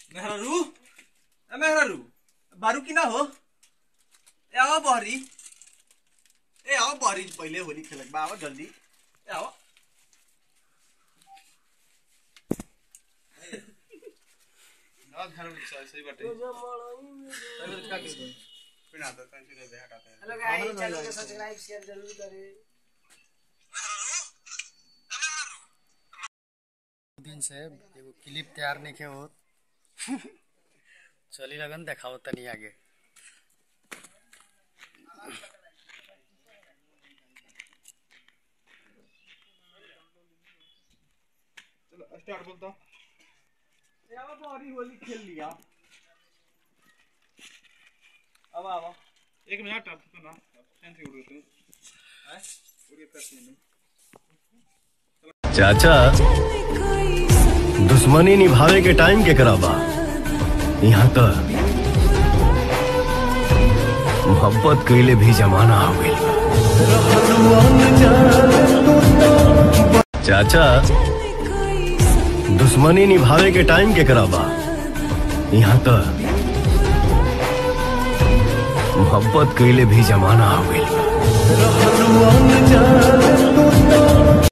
मेहरारू ए मेहरारू बारू कि ना हो ए आओ बहरी ए आओ बहरी पहिले होली खेलक बा आओ जल्दी ए आओ ना घर में सही सही बाटे तभी तो क्या कर बिना तो टेंशन नहीं हटाते हैं हेलो गाइस चैनल को सब्सक्राइब शेयर जरूर करें दिन से एगो क्लिप तैयार नहीं के होत चली लगन देखाओ तनी आगे चलो स्टार्ट बोल दो ए आओ बहरी होली खेल लिया अब आओ एक मिनट अब तो ना टेंशन उड़ गए हैं उड़ी पैसे नहीं चाचा दुश्मनी निभावे के टाइम के कराबा यहाँ तो मोहब्बत कैले भी जमाना हो गई चाचा दुश्मनी निभावे के टाइम के कराबा यहाँ तो मोहब्बत कैले भी जमाना हो गई